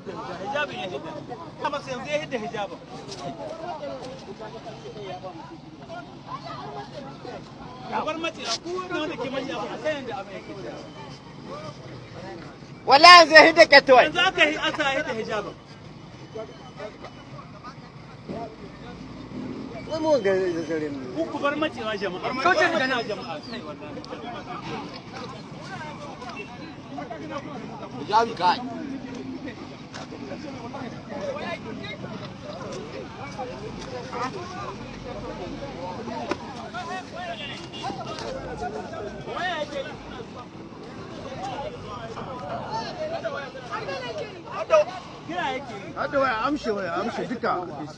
hijabin ya hidda amma sai yanzu ya hidda hijabin kabar mace a kowane wanda ke manya ba a san yadda abin yake wallahi zai hidda ketowai yanzu aka yi asa hidda hijabin mu ga garin ku ku bar macewa jama'a kauce magana jama'a kai wallahi hijabi kai kira yake yi Hada waya amshe waya amshe duka.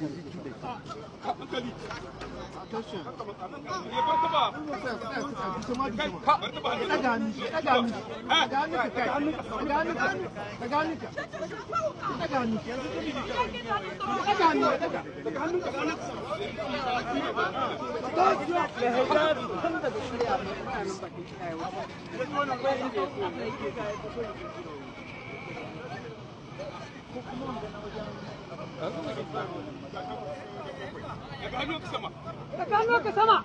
Daga hannu, daga hannu, daga hannu ka kai, daga hannu ka, daga hannu ka, daga hannu, daga hannu, daga hannu ka. Tsakanin ka sama.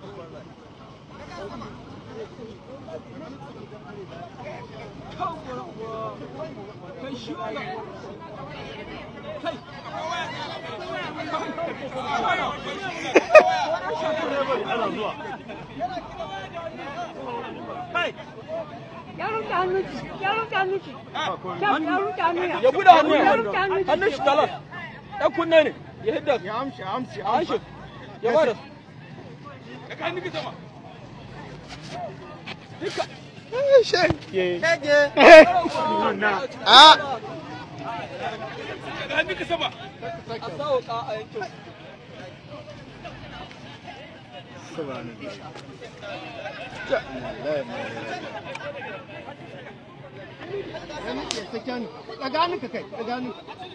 kai Ya rufe hannun ki, ya rufe hannun ki. Kyam, ya rufe hannun ya. ya buɗe hannu Ya rufe hannun ki. hannun shi talas ɗan kunne ne ya hidda Ya amshe, amshe, an shi amshe. ya bada a a sa wuka a yankin Daga hannu ka kai, daga hannu.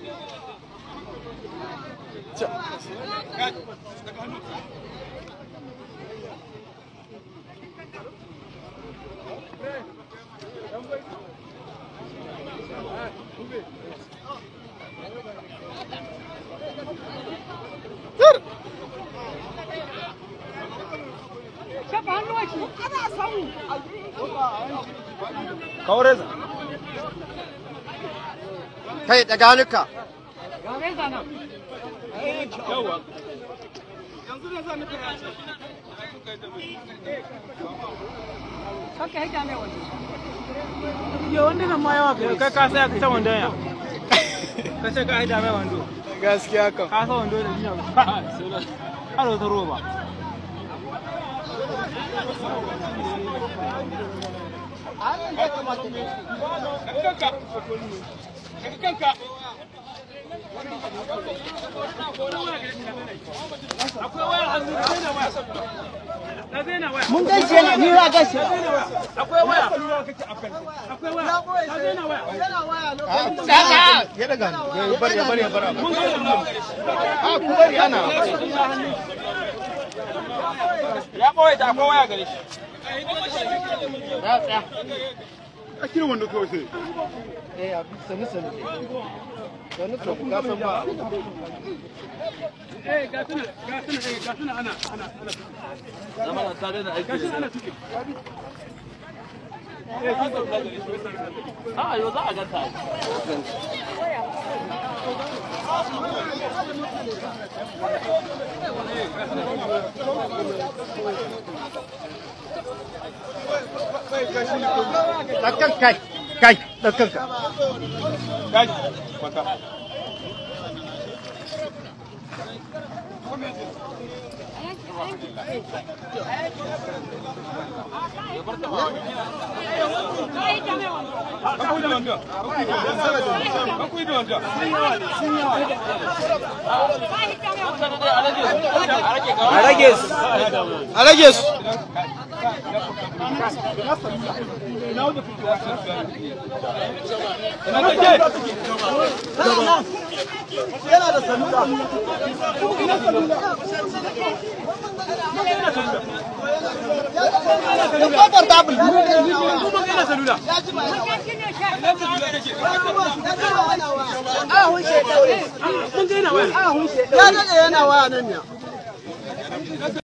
Shafa hannun ki. Ana samu. kawareza kai daga hannu ka Ga reza nan. yawa Kanka hita mai wani. yo wanda nan ma yawa kai kai ka sai ka ta wanda ya ka sai ka haida mai wando gaskiya kan ka sa wando da jiya har wata roba akwai waya hannu da zai na waya na zai na waya mun gaishe ne ni ya gaishe akwai waya akwai waya na zai na waya daga Ya daga hannu. Ya bari, ya bari, ya bari. mun ga da A ku bari ana. ya ɓoye ta akwai waya gare shi A kira wanda kawai sai. eh abi sanu sanu sanu sanu ka san ba eh ga tuna ga tuna eh ga tuna ana ana ana zama na tare da aiki da ana tuki a yau za a ganta Dakan kai, kai, dakan ka. kai kwata a rage su a rage su Wannan shi ne sha. ahun shekaru Mun ga yana waya. ahun shekaru ya daɗe yana waya nan ne